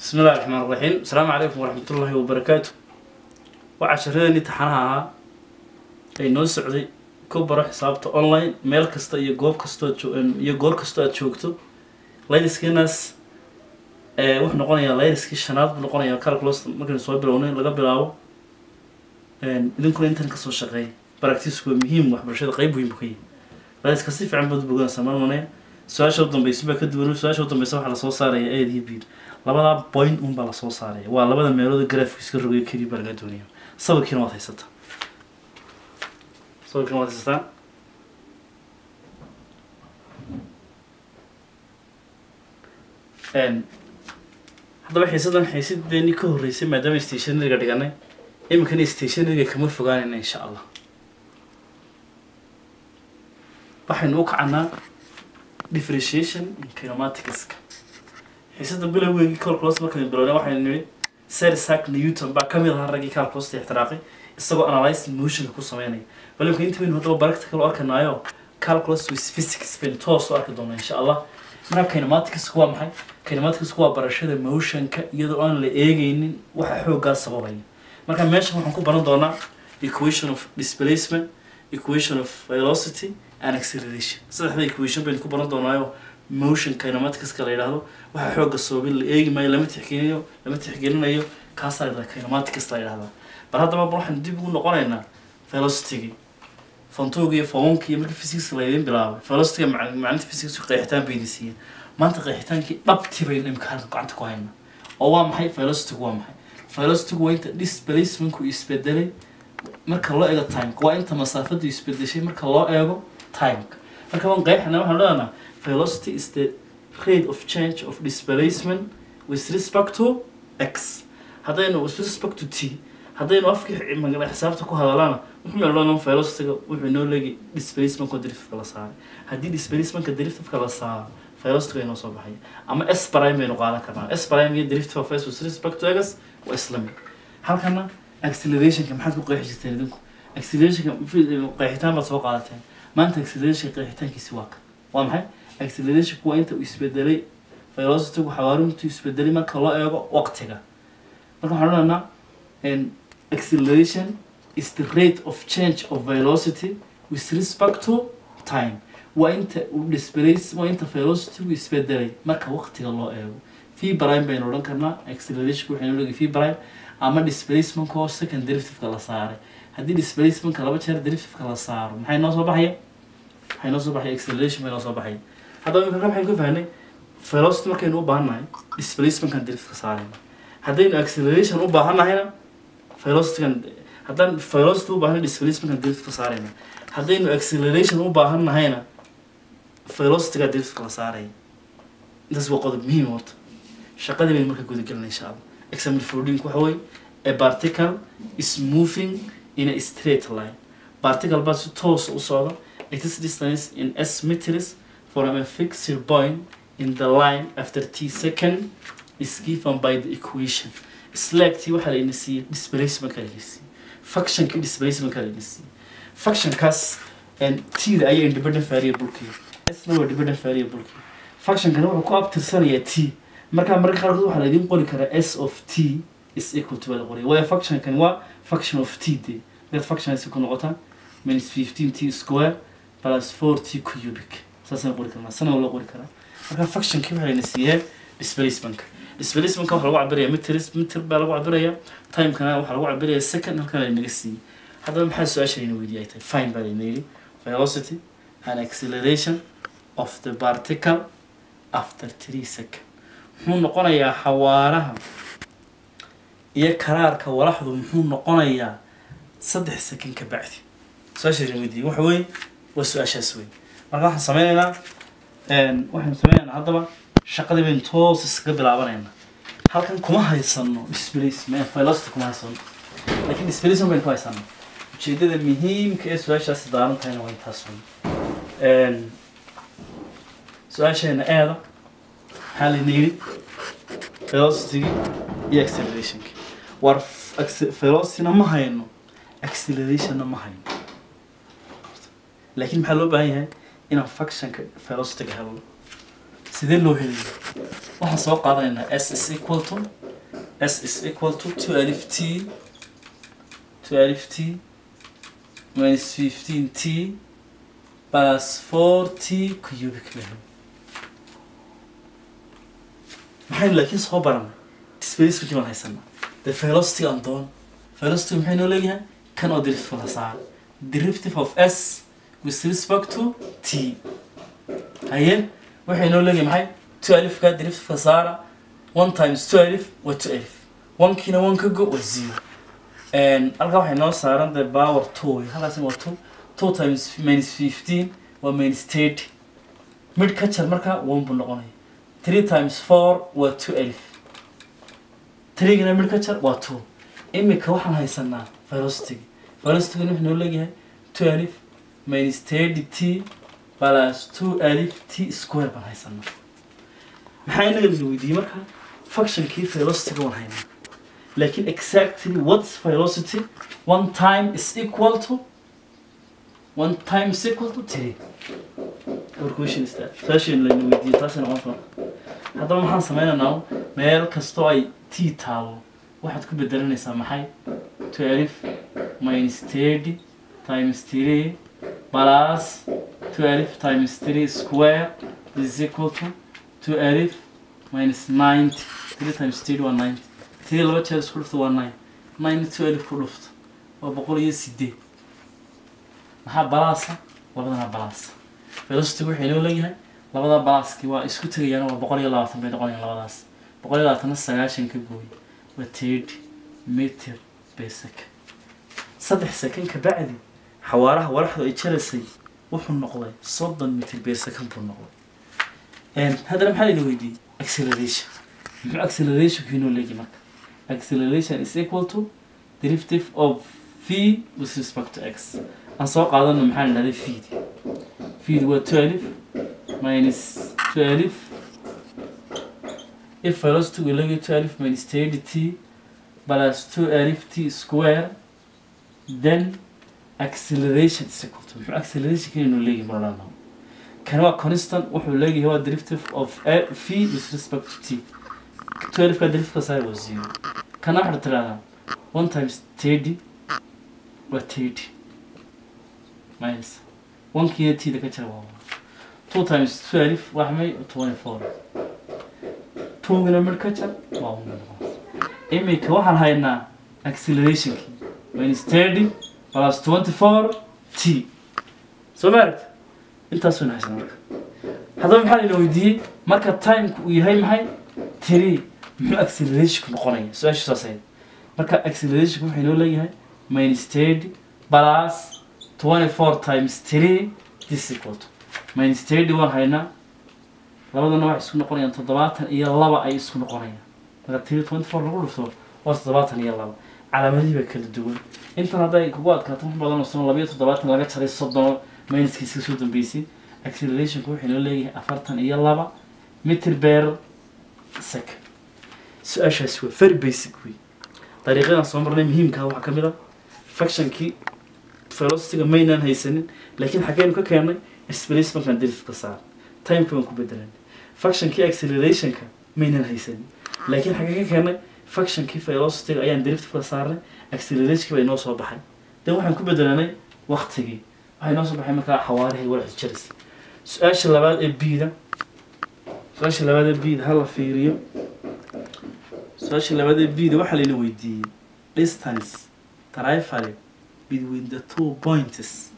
bismi illahi raxmaan raxiim asalaamu calaykum waraxmat ullaahi wabarakaatu waa casharadeenii taxanaha ahaa ay noo socday ku baro xisaabta online meel kasta iyo goob kastoo iyo goor kastoo aad joogto laydiskiinaas wuxuu noqonayaa laydiskii shanaad buu noqonayaa calculus markaynu soo bilownay laga bilaabo idinkuna intan kasoo shaqeeya baractisku waa muhiim waxbarashada qeyb weyn buu ka yahay laydiska si fiican baad boganaysaa marmanaya su-aasha u dambeysa baa ka duwan su-aasha u dambeysa waxaa lasoo saaraya aid iyo biil labadaa point un baa lasoo saaraya waa labada meelood graafku iska rogayo keliya baa laga doonaya sawirkiina waad haysataa sawirkiina waad haysataa haddaba xiisadan xiisadeenii ka horreysay maadaama stationariga dhiganay iminkana stationariga kama fogaanayna insha allah waxaynu u kacanaa differentiation in kinematics-ka xiisada bilowgeygii calculus markaynu bilownay waxaynu nidhi sir isaac newton baa kamid ahaa raggii calculus ixtiraaqay isagoo analyzing motionka ku sameynaya balimka inta waynu haddaba practical u arkanaayo calculus with physics baynu toos u arki doonaa insha allah marka kinematicsku waa maxay kinematicsku waa barashada motionka iyadoo aan la eegeynin waxa xooggaa sababaya marka meeshan waxaan ku baran doonaa equation of displacement equation of velocity and acceleration saddexda equation baynu ku baran doonaayo motion kinematicska la yidhaahdo waxa xooga sababin la eegi maayo lama tixgelinayo lama tixgelinayo kaasaa la yidhahda kinematics la yidhahdaa bal haddaba bal waxaan dib ugu noqonaynaa velocity-gi fontoga iyo foonka iyo markii physics laydin bilaabay velocity maclinta physics qeexitaan bayna siiyeen maanta qeexitaankii dhabti baynu imika halka gacanta ku haynaa oo waa maxay velocity waa maxay velocity waa inta displacementku isbedelay marka loo eego timeka waa inta masaafadu isbedeshay marka loo eego timeka marka waan qeexina waxaan leedahnaa velocity is the rate of change of displacement with respect to x haddaynu with respect to t haddaynu afkii magala xisaabta ku hadalana wuxuu meeloonan velocityga wuxuu inoo leegi displacementka deriftka la saaray haddii displacementka deriftka la saaro velocityga inoo soo baxaya ama s prime baynu qaadan karnaa s prime iyo derivative of s with respect to x waa isla mid halkana accelerationka maxaad ku qeexi jirteen idinku accelerationka qeexitaan baad soo qaadateen maanta accelerationka qeexitaankiisi waa kan waa maxay accelerationku waa inta uu isbedelay velocitygu xawaarintu isbedelay marka loo eego waqtiga marka waxaan odhanaa acceleration is the rate of change of velocity with respect to time waa inta uu displace waa inta velocity uu isbedelay marka waqtiga loo eego v prime baynu odhan karnaa accelerationku waxaynu leegi v prime ama displacementka oo second derivativeka la saaray haddii displacementka laba jeer derivativeka la saaro maxay noo soo baxaya maxay noo soo baxaya acceleration bay noo soo baxaya haddaba imika maxaynu ka fahnay velocity markaynu u baahannahay displacementkan derivativeka saarayna haddaynu acceleration u baahannahayna velocitygan haddaan velocity u baahanay displacementkan derivativeka saarayna haddaynu acceleration u baahan nahayna velocityga derivativeka la saaraya intaas waa qodob muhiim horta shaqadii baynu marka gudagelina insha allah example fourteenku waxa weye a particle is moving in a straight line particle baa si toosa u socda it is distance in s meters from a fixed point in the line after t second is given by the equation slagtii waxaa layna siiyey displacementka layna siiyey functionkii displacementka layna siiyey functionkaas t-da ayaa independent variable-kii s-na waa dependent variable-kii functionkana wuxuu ku abtirsanayaa t markaa mararka qaarkood waxaa laydin qori karaa s of t is equal to baa la qoraya waayo functionkan waa function of t de dad functionasi ku noqotaa minus fifteen t square plus four t cubic saasaan qori karnaa sana loo qori karaa markaa functionkii waxaa layna siiyee displacementka displacementka waxaa lagu cabiraya meters meter baa lagu cabiraya timekana waxaa lagu cabiraya second halkan laynaga siiyey haddaba maxaa su-aasha layna weydiiyay tahay fine baa layna yidhi velocity and acceleration of the particle after three second muxuu noqonayaa xawaaraha iyo karaarka walaxdu muxuu noqonayaa saddex second ka bacdi su-aasha layna weydiiyey waxa weeye waa su-aashaas wey marka waxaan sameynaynaa waxaynu sameynaynaa haddaba shaqadii baynu toos iskaga bilaabanaynaa halkan kuma haysano displacement velocity kuma haysano laakiin displacement baynu ku haysano ujeedada muhiimka ee su-aashaasi daaran tahayna waa intaas wey su-aasheena eeda maxaa layna yidhi velocity iyo accelerationki war velocityna ma hayno accelerationna ma hayno laakiin maxaa loo baahan yahay inaan functionka velocityga helno sidee loo helayo waxaan soo qaadanaynaa s is equal to s is equal to 12 t 12 t minus 15 t plus 4 t cubic meter maxaynu laakiin soo baranay displacement baan haysanaa the velocity aan doon velocity maxay noo leeyahay kan oo derivative la saaro derivative of s with respect to t haye waxay noo leeyahay maxay twelve ka derivative ka saara one times twelve waa twelve one-kiina one ka go waa zero halkaa waxay noo saaran the power two wey halkaasina waa two two times minus fifteen waa minus thirty mid ka jar markaa one buu noqonaya three times four waa twelve threegana mid ka jar waa two imika waxaan haysanaa velocity velocity wuxuu noo leeyahay twelve minus thirty t plus two alif t square baan haysanaa maxaa inaga la weydiiyey marka functionkii velocity waan haynaa laakiin exactly what's velocity one time is equal to one time is equal to three our question is that session layna weydiiyey taasina waan fara haddaba maxaan sameynaynaa meel kastoo ay t taalo waxaad ku bedelanaysaa maxay twelve minus thirty times three plus twelve times three square is equal to twelve minus ninety three times three waa ninety three laba jeer isku dhufta waa nine nine twelve ku dhufta waa boqol iyo sideed maxaa balaasa labadana balaasa velocity waxay noo leeyahay labada balaaski waa isku tegayaan waa boqol iyo labaatan bay noqonayaan labadaas boqol iyo labaatanna sagaashan ka gooy waa thirty meter per second saddex second ka bacdi xawaaraha walaxdu ay jaraysay wuxuu noqday soddon meter per second buu noqday haddana maxaa layna weydiiyey acceleration muxuu accelerationku inoo leeyahay marka acceleration is equal to derivative of v with respect to x aan soo qaadano maxaa la dhahday feed feed waa twelve minus twelve if velocity we leeyahay twelve minus thirty t plus two alif t square then acceleration is equal to muxuu acceleration kan inuu leeyahay marnana kan waa constant wuxuu leeyahay waa derivative of a v with respect to t twelve ka derivative side was zero kana waxaad tiraahdaa one times thirty waa thirty minus one kiina t da ka jira waa one two times twelve waa may twenty four two gina mid ka jar waa one imika waxaan haynaa accelerationkii minus thirty plus twenty four t soo ma aragta intaas wayna haysan marka haddaba maxaa layna weydiiyey marka timeka uu yahay maxay three muxuu accelerationku noqonaya su-aasha saas ahayd marka accelerationku wuxuu inoo leeyahay minus thirty plus twenty four times three this equal to minus thirty waan haynaa labadana waxay isku noqonayaan toddobaatan iyo laba ay isku noqonayaan marka three twenty four lagu dhufto waa toddobaatan iyo laba calaamadihii baa kala duwan intan hadday kugu adkaato wax badan oo sano labayo toddobaatan laga jaray soddon minuskiisa soo dambeysay accelerationku wuxuu inoo leeyahay afartan iyo laba meter per second su-aashaasi waa very basic wey dariiqadan soo marnay muhiimkaa waxaa ka mid a functionkii velocityga maynaan haysanin laakiin xaggeynu ka keennay displacementkan derivative ka saar timeka baan ku bedelan functionkii accelerationka maynaan haysanin laakiin xaggee ka keennay functionkii velocityga ayaan derivative ka saarnay accelerationkii baa inoo soo baxay dan waxaan ku bedelanay waktigii waxaa inoo soo baxay markaa xawaarihii walaxdu jaraysa su-aasha labaad ee bida su-aasha labaad ee bida hala fiiriyo su-aasha labaad ee bida waxaa layna weydiiyey distance trifle between the two points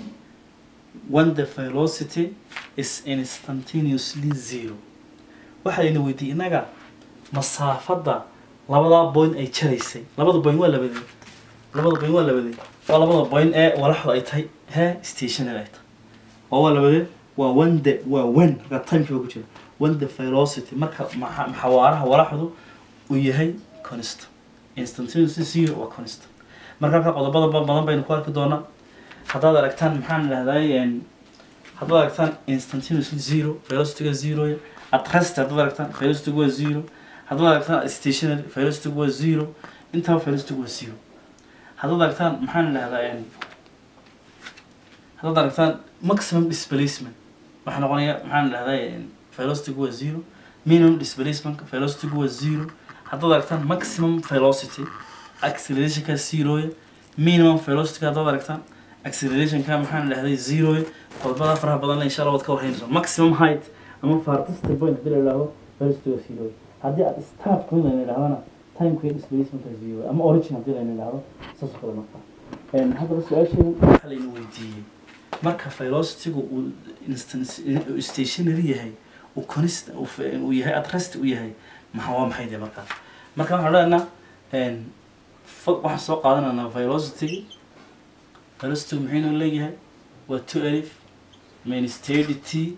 when the velocity is instantaneously zero waxaa layna weydiiyey innaga masaafadda labadaa point ay jaraysay labada point waa labadee labada point waa labadee waa labada point ee walaxdu ay tahay he stationary ay tahay oo waa labadee waa one the waa one markaa timekii baa ku jira one the velocity marka maxa- xawaaraha walaxdu uu yahay constant instantaneously zero waa constant marka halka qodobada ba- badan baynu ku arki doonaa haddaad aragtaan maxaan idhahdaa haddaad aragtaan instantaneously zero velocityga zero at rest haddaad aragtaan velocitygu waa zero haddaad aragtaan stationary velocitygu waa zero intaba velocitygu waa zero haddaad aragtaan maxaan idhahdaa haddaad aragtaan maximum displacement waxaa noqonaya maxaan idhahdaa velocitygu waa zero minimum displacement velocitygu waa zero haddaad aragtaan maximum velocity accelerationka zeroya minimum velocity haddaad aragtaan accelerationka maxaan dhahday zeroya qodobada faraha badan insha allah waad ka warhaynayso maximum height ama farthest point hadii la idhaahdo velocityga zeroya haddii aad start point la idhahdana timeka displacementka zero ama origin haddii la idhaahdo saas oo kale marka Een, haddaba su-aasheedan waxaa layna weydiiyey marka velocitygu uu instance uu stationary yahay uu const uu f- uu yahay at rest uu yahay maxaa waa maxay dee markaa marka waxaan odhanaynaa een, fa- waxaan soo qaadanaynaa velocity velocitygu maxay noo leeyahay waa two alif minus thirty t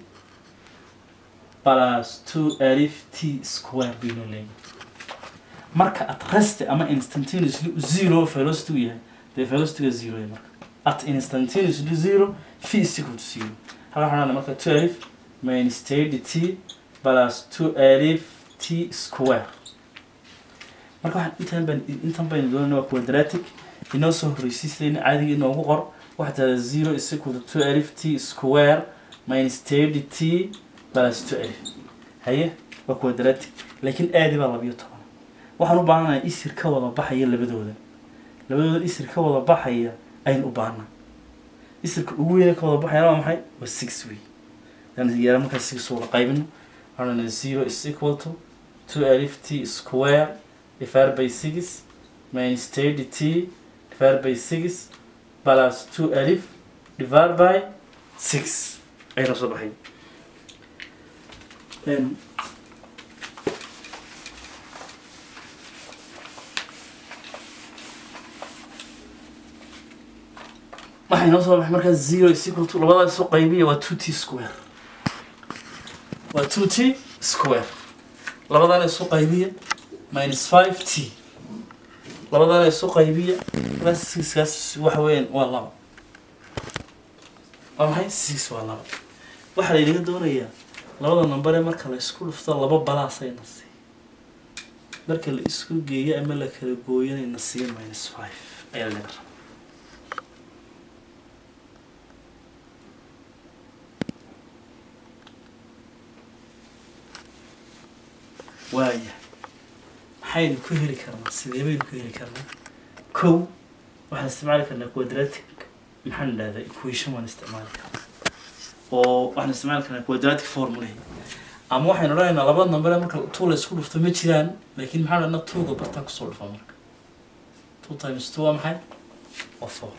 plus two alif t square bay noo leeyahay marka at rest ama instantaneously zero velocity uu yahay dee velocityga zero yahay marka at instantaneously zero v is equal to zero halka waxaan odhanaa marka two alif minus thirty t plus two alif t square marka waxaan intaan baan intan baynu doonayna waa quadratic inoo soo horreysay sidayna caadiga inoogu qor waxaa tahda zero is equal to two alif t square minus thirty t plus two alif haye waa quadratic laakiin aadi baa labiyo toban waxaan u baahanahay isir ka wada baxaya labadooda labadooda isir ka wada baxaya ayaan u baahnaa isirka ugu weyne ka wada baxayana waa maxay waa six wey yani yara markaa six wada qaybino waxaan zero is equal to two alif t square divided by six minus thirty t divided by six plus two alif divided by six ayna soo baxay Then waxay noo soo baxay markaa zero is equal to labadaas soo qaybiya waa two t square waa two t square labadaan isu qaybiya minus five t labadaan isu qaybiya markaas sixkaas waxa weeyaan waa laba waa maxay six waa laba waxaa laynaga doonayaa labada number ee marka la isku dhufto laba balaasayna siiya marka la isku geeyo ama la kala gooyanayna siiya minus five ayaa laga rabaa waaya maxaynu ku heli karnaa sidee baynu ku heli karnaa kow waxaan isticmaali karnaa quadratic maxaan idhahdaa equation waan isticmaali karnaa oo waxaan isticmaali karnaa quadratic formulahi ama waxaynu odhanaynaa laba number marka two la isku dhufto ma jiraan laakiin maxaan odhanaa twoga bartaan kusoo dhufa marka two times two waa maxay waa four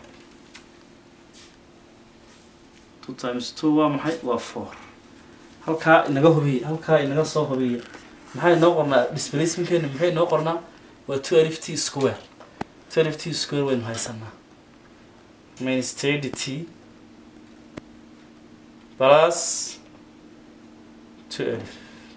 two times two waa maxay waa four halkaa inaga hubiya halkaa inaga soo hubiya maxay noo qornaa displacementkeena maxay noo qornaa waa two alif t square two alif t square waynu haysanaa minus thirty t plus two alif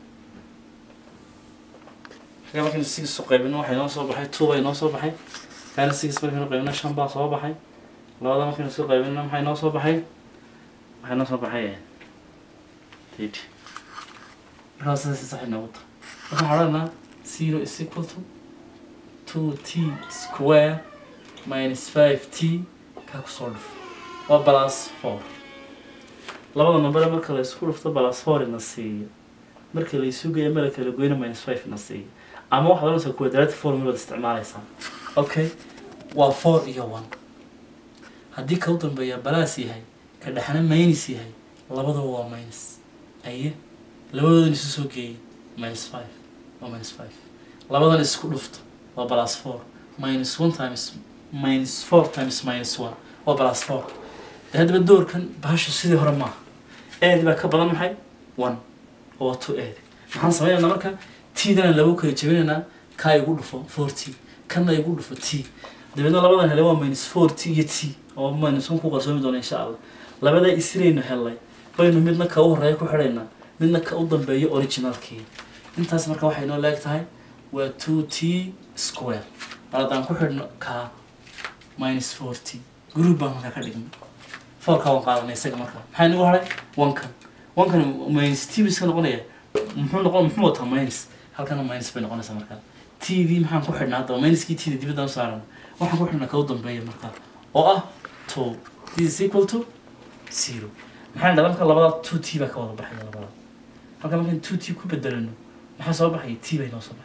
marka markaynu six u qaybino waxay noo soo baxay two bay noo soo baxay kaana six markaynu qaybino shan baa soo baxay labada markaynu soo qaybino maxay noo soo baxay waxay noo soo baxay thirty markaa sidaas sax inoogu tahay waxaan odhanaa zero is equal to two t square minus five t kaa kusoo dhufo waa plus four labada number marka la isku dhufto plus four ina siiyo marka la isu geeyo mala kala goyna minus five ina siiyo ama waxaad oranaysaa quadratic formula waad isticmaalaysaa okay waa four iyo one haddii ka u dambeeya balaas yahay ka dhexna minus yahay labadaba waa minus aye labadoodan isu soo geeyay minus five waa minus five labadan isku dhufto waa plus four minus one times minus four times minus one waa plus four dee haddaba doorkan bahashu sidii hore maaha eedi baa ka badan maxay one oo waa two eedi maxaan sameynaynaa marka tidana lagu kala jebinaynaa kaa igu dhufo four t kanna igu dhufo t dabeedna labadan hele waa minus four t iyo t oo minus one ku qarsoomi doona insha allah labadaa isiraynu helnay baynu midna ka u horeeya ku xidhaynaa midna ka u dambeeyo originalkii intaas marka waxay noo leeg tahay waa two t square bal haddaan ku xidhno kaa minus four t group baan markaa ka dhignay fourka waan qaadanay isaga marka maxaa nagu haray onkan onkan minus t biska noqonaya muxuu noqon muxuu wataa minus halkana minus bay noqonaysaa markaa t v maxaan ku xidhnaa haddaba minuskii t da dibaddaan u saaran waxaan ku xidhnaa ka u dambeeya markaa oo ah two this is equal to zero maxaa dhahdaa marka labada two t baa ka wada baxaya labada halka markaan two t ku bedelano maxaa soo baxaya t bay noo soo baxaysa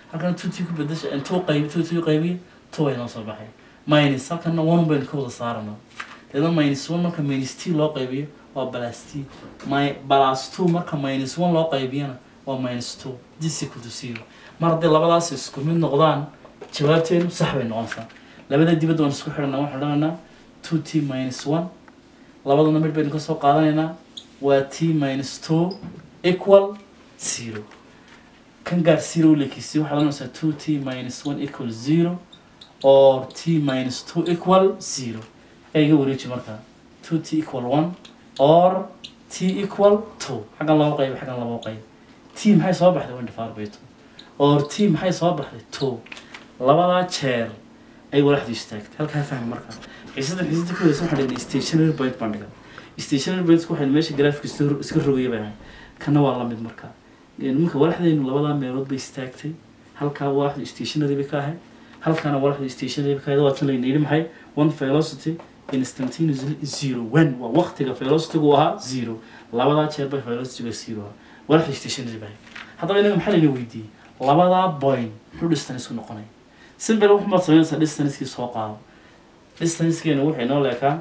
halkana two t ku bedesha two qaybi two two qaybiya two way noo soo baxay minus halkana one baynu ka wada saarana deedna minus one marka minus t loo qaybiyo waa plus t my plus two marka minus one loo qaybiyana waa minus two this equal to zero mar haddii labadaas isku mid noqdaan jawaabteenu sax bay noqonaysaa labada dibadda waan isku xidhanaa waxaan odhanaynaa two t minus one labadana mid baynu kasoo qaadanaynaa waa t minus two equal zero kan gaar zero lekiisi waxaad oranaysaa two t minus one equal zero or t minus two equal zero ee iga wareeji markaa two t equal one or t equal two xaggan laba qayb xaggan laba qayb t maxay soo baxday one divided by two or t maxay soo baxday two labadaa jeer ay walaxdu istaagtay halkaa fahmi markaa xiisadan xiisada ku horeysa waxaan dhignay stationary point baan dhigan stationary point waxay meesha graafka iska iska rogaya bay ahayd kana waa lamid markaa marka walaxdaynu labadaa meelood bay istaagtay halkaa walaxdu stationary bay ka ahayd halkaana walaxdu stationary bay ka ahayd waa tan layna yidhi maxay one velocity instantaneously zero when waa waqtiga velocity-gu ahaa zero labadaa jeer bay velocity-ga zero ahaa walaxdu stationary bay ahayd haddaba inaga maxaa layna weydiiyey labadaa point muxuu distance ku noqonaya simple waxmaad samaynaysaa distancekii soo qaado distancekeenu wuxuu inoo leekaa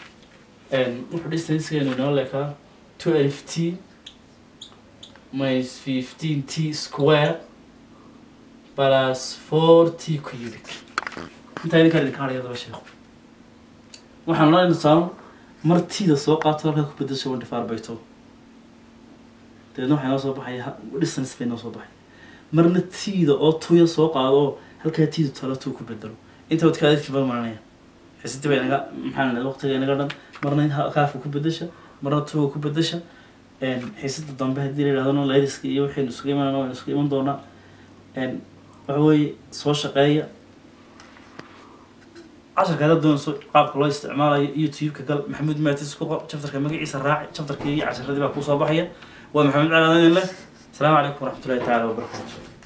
wuxuu distancekeenu inoo leekaa two alif t minus fifteen t square plus four t cubic intaa idinkaa idinka hadhaya daba sheeko waxaan odhanayna tusaalo mar tida soo qaato halkaa ku bedesho one divided by two dabeedna waxaa inoo soo baxaya distance bay inoo soo baxay marna tida oo tuya soo qaado oo halkaa tida talo tuu ku bedelo inta wadka adadkii bal maranaya xisidi bay naga maxaa la waqtiga inaga dhan marna kaafka ku bedesha marna tuga ku bedesha xiisada dambe haddii la yidhahdona layriska iyo waxaynu isugu imanana waynu isugu iman doonaa waxa weeye soo shaqeeya casharka haddaad doonayso qaabka loo isticmaalayo youtube-ka gal maxamuud maatis ku qor chapterka magaciisa raaci chapterkii iyo casharadii baa kusoo baxaya waa maxamed calaadin leh asalaamu calaykum waraxmatullahi tacaala wabarakaatu